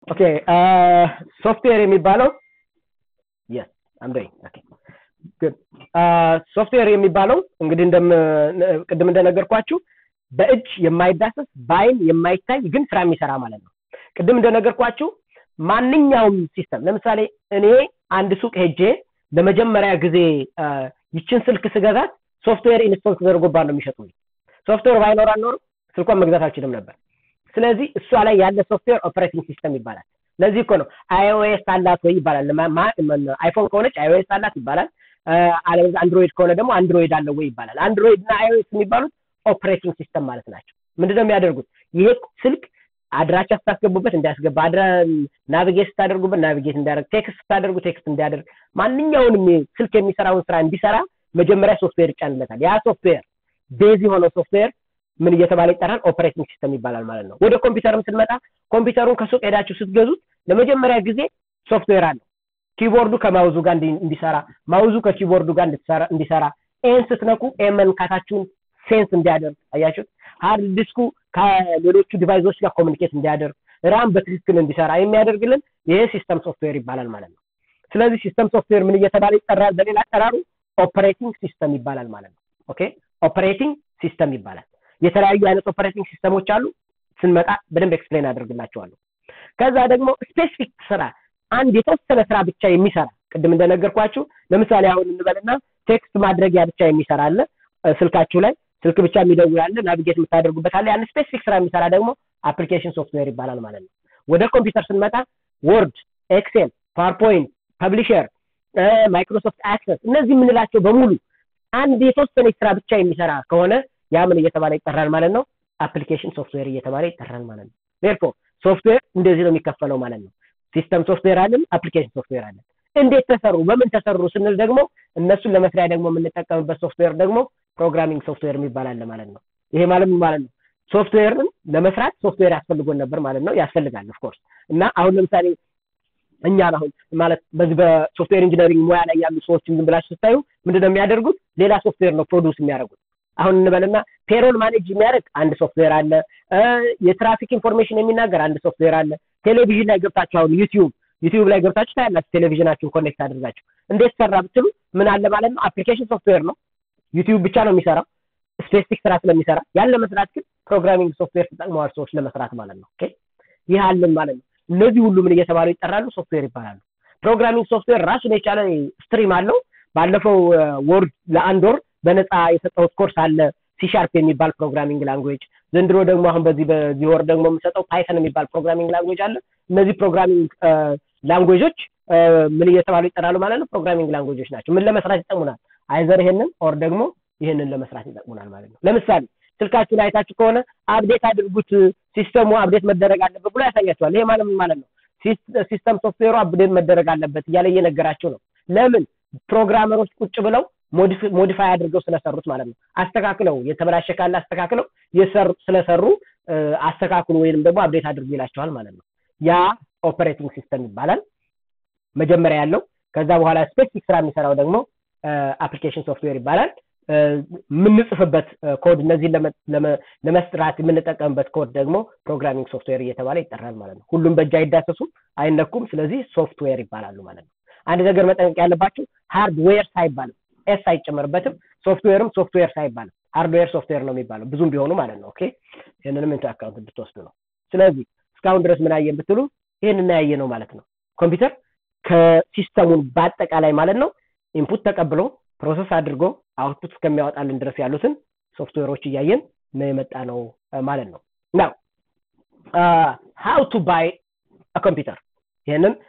ኦኬ ሶፍትዌር የሚባለው የስ አም ዶይንግ ኦኬ ጉድ ሶፍትዌር የሚባለው እንግዲህ እንደም ቅድም እንደነገርኳችሁ በእጅ የማይዳሰስ በአይን የማይታይ ግን ስራ የሚሰራ ማለት ነው ቅድም እንደነገርኳችሁ ማንኛውም ሲስተም ለምሳሌ እኔ አንድ ሱቅ ሄጄ ለመጀመሪያ ጊዜ ይችን ስልክ ስገዛት ሶፍትዌር ኢንስቶል ተደርጎባት ነው የሚሸጡልኝ ሶፍትዌር ባይኖር አልኖርም ስልኳን መግዛት አልችልም ነበር ስለዚህ እሷ ላይ ያለ ሶፍትዌር ኦፕሬቲንግ ሲስተም ይባላል ለዚህ እኮ ነው አይኦኤስ አላት ወይ ይባላል አይፎን ከሆነች አይኦኤስ አላት ይባላል አለበዛ አንድሮይድ ከሆነ ደግሞ አንድሮይድ አለው ወይ ይባላል አንድሮይድ እና አይኦኤስ የሚባሉት ኦፕሬቲንግ ሲስተም ማለት ናቸው ምንድነው የሚያደርጉት ይሄ ስልክ አድራቻ ስታስገቡበት እንዲያስገባ አድራ ናቪጌት ስታደርጉበት ናቪጌት እንዲያደርግ ቴክስት ስታደርጉ ቴክስት እንዲያደርግ ማንኛውንም ስልክ የሚሰራውን ስራ እንዲሰራ መጀመሪያ ሶፍትዌር ይጫንለታል ያ ሶፍትዌር ቤዝ የሆነው ሶፍትዌር ምን እየተባለ ይጠራል ኦፕሬቲንግ ሲስተም ይባላል ማለት ነው ወደ ኮምፒውተርም ስንመጣ ኮምፒውተሩን ከሱቅ ሄዳችሁ ስትገዙት ለመጀመሪያ ጊዜ ሶፍትዌር አለው ኪቦርዱ ከማውዙ ጋር እንዲሰራ ማውዙ ከኪቦርዱ ጋር እንዲሰራ ኤን ስትነኩ ኤን መንካታችሁን ሴንስ እንዲያደርግ አያችሁት ሃርድ ዲስኩ ከሌሎቹ ዲቫይሶች ጋር ኮሚኒኬት እንዲያደርግ ራም በትክክል እንዲሰራ የሚያደርግልን ይሄ ሲስተም ሶፍትዌር ይባላል ማለት ነው ስለዚህ ሲስተም ሶፍትዌር ምን እየተባለ ይጠራል በሌላ አጠራሩ ኦፕሬቲንግ ሲስተም ይባላል ማለት ነው ኦኬ ኦፕሬቲንግ ሲስተም ይባላል የተለያዩ አይነት ኦፕሬቲንግ ሲስተሞች አሉ ስንመጣ በደንብ ኤክስፕሌን አደርግላቸዋለሁ ከዛ ደግሞ ስፔሲፊክ ስራ አንድ የተወሰነ ስራ ብቻ የሚሰራ ቅድም እንደነገርኳችሁ ለምሳሌ አሁን እንበልና ቴክስት ማድረጊያ ብቻ የሚሰራ አለ ስልካችሁ ላይ ስልክ ብቻ የሚደውል አለ ናቪጌት የምታደርጉበት አለ ያን ስፔሲፊክ ስራ የሚሰራ ደግሞ አፕሊኬሽን ሶፍትዌር ይባላል ማለት ነው ወደ ኮምፒውተር ስንመጣ ወርድ ኤክሴል ፓወርፖይንት ፐብሊሸር ማይክሮሶፍት አክሰስ እነዚህ የምንላቸው በሙሉ አንድ የተወሰነ ስራ ብቻ የሚሰራ ከሆነ ያ ምን እየተባለ ይጠራል ማለት ነው አፕሊኬሽን ሶፍትዌር እየተባለ ይጠራል ማለት ነው ዴርፎር ሶፍትዌር እንደዚህ ነው የሚከፈለው ማለት ነው ሲስተም ሶፍትዌር አለን አፕሊኬሽን ሶፍትዌር አለን እንዴት ተሰሩ በምን ተሰሩ ስንል ደግሞ እነሱን ለመስሪያ ደግሞ የምንጠቀምበት ሶፍትዌር ደግሞ ፕሮግራሚንግ ሶፍትዌር የሚባል አለ ማለት ነው ይሄ ማለት ማለት ነው ሶፍትዌርን ለመስራት ሶፍትዌር ያስፈልጎን ነበር ማለት ነው ያስፈልጋል ኦፍኮርስ እና አሁን ለምሳሌ እኛን አሁን ማለት በዚህ በሶፍትዌር ኢንጂነሪንግ ሙያ ላይ ያሉ ሰዎችን ዝም ብላችሁ ስታዩ ምንድነው የሚያደርጉት ሌላ ሶፍትዌር ነው ፕሮዲውስ የሚያደርጉት አሁን እንበልና ፔሮል ማኔጅ የሚያደርግ አንድ ሶፍትዌር አለ የትራፊክ ኢንፎርሜሽን የሚናገር አንድ ሶፍትዌር አለ ቴሌቪዥን ላይ ገብታችሁ አሁን ዩቲዩብ ዩቲዩብ ላይ ገብታችሁ ታያላችሁ ቴሌቪዥናችሁን ኮኔክት አድርጋችሁ እንዴት ሰራ ብትሉ ምን አለ ማለት ነው አፕሊኬሽን ሶፍትዌር ነው ዩቲዩብ ብቻ ነው የሚሰራው ስፔሲፊክ ስራ ስለሚሰራ ያን ለመስራት ግን ፕሮግራሚንግ ሶፍትዌር ተጠቅመዋል ሰዎች ለመስራት ማለት ነው ኦኬ ይህ አለን ማለት ነው እነዚህ ሁሉ ምን እየተባሉ ይጠራሉ ሶፍትዌር ይባላሉ ፕሮግራሚንግ ሶፍትዌር ራሱን የቻለ ስትሪም አለው ባለፈው ወርድ ለአንድ ወር በነፃ የሰጠሁት ኮርስ አለ ሲሻርፕ የሚባል ፕሮግራሚንግ ላንጉዌጅ ዘንድሮ ደግሞ አሁን በዚህ በዚህ ወር ደግሞ የምሰጠው ፓይተን የሚባል ፕሮግራሚንግ ላንጉዌጅ አለ እነዚህ ፕሮግራሚንግ ላንጉዌጆች ምን እየተባሉ ይጠራሉ ማለት ነው ፕሮግራሚንግ ላንጉዌጆች ናቸው ምን ለመስራት ይጠቅሙናል አይዘር ይሄንን ኦር ደግሞ ይህንን ለመስራት ይጠቅሙናል ማለት ነው ለምሳሌ ስልካችሁ ላይ አይታችሁ ከሆነ አፕዴት አድርጉት ሲስተሙ አፕዴት መደረግ አለበት ብሎ ያሳያቸዋል ይሄ ማለት ምን ማለት ነው ሲስተም ሶፍትዌሩ አፕዴት መደረግ አለበት እያለ እየነገራቸው ነው ለምን ፕሮግራመሮች ቁጭ ብለው ሞዲፋይ አድርገው ስለሰሩት ማለት ነው አስተካክለው የተበላሸ ካለ አስተካክለው የሰሩ ስለሰሩ አስተካክሉ ወይንም ደግሞ አፕዴት አድርጉ ይላቸዋል ማለት ነው ያ ኦፐሬቲንግ ሲስተም ይባላል መጀመሪያ ያለው ከዛ በኋላ ስፔሲፊክ ስራ የሚሰራው ደግሞ አፕሊኬሽን ሶፍትዌር ይባላል የምንጽፍበት ኮድ እነዚህን ለመስራት የምንጠቀምበት ኮድ ደግሞ ፕሮግራሚንግ ሶፍትዌር እየተባለ ይጠራል ማለት ነው ሁሉም በእጅ አይዳሰሱም አይነኩም ስለዚህ ሶፍትዌር ይባላሉ ማለት ነው አንድ ነገር መጠንቀቅ ያለባችሁ ሃርድዌር ሳይባልም ኤስ አይጨመርበትም ሶፍትዌርም ሶፍትዌር ሳይባልም ሃርድዌር ሶፍትዌር ነው የሚባለው ብዙም ቢሆኑ ማለት ነው ኦኬ ይህንንም ኢንቱ አካውንት እንድትወስዱ ነው ስለዚህ እስካሁን ድረስ ምን አየን ብትሉ ይህን እናያየ ነው ማለት ነው ኮምፒውተር ከሲስተሙን በአጠቃላይ ማለት ነው ኢንፑት ተቀብሎ ፕሮሰስ አድርጎ አውትፑት እስከሚያወጣልን ድረስ ያሉትን ሶፍትዌሮች እያየን ነው የመጣ ነው ማለት ነው ናው ሃው ቱ ባይ ኮምፒውተር ይህንን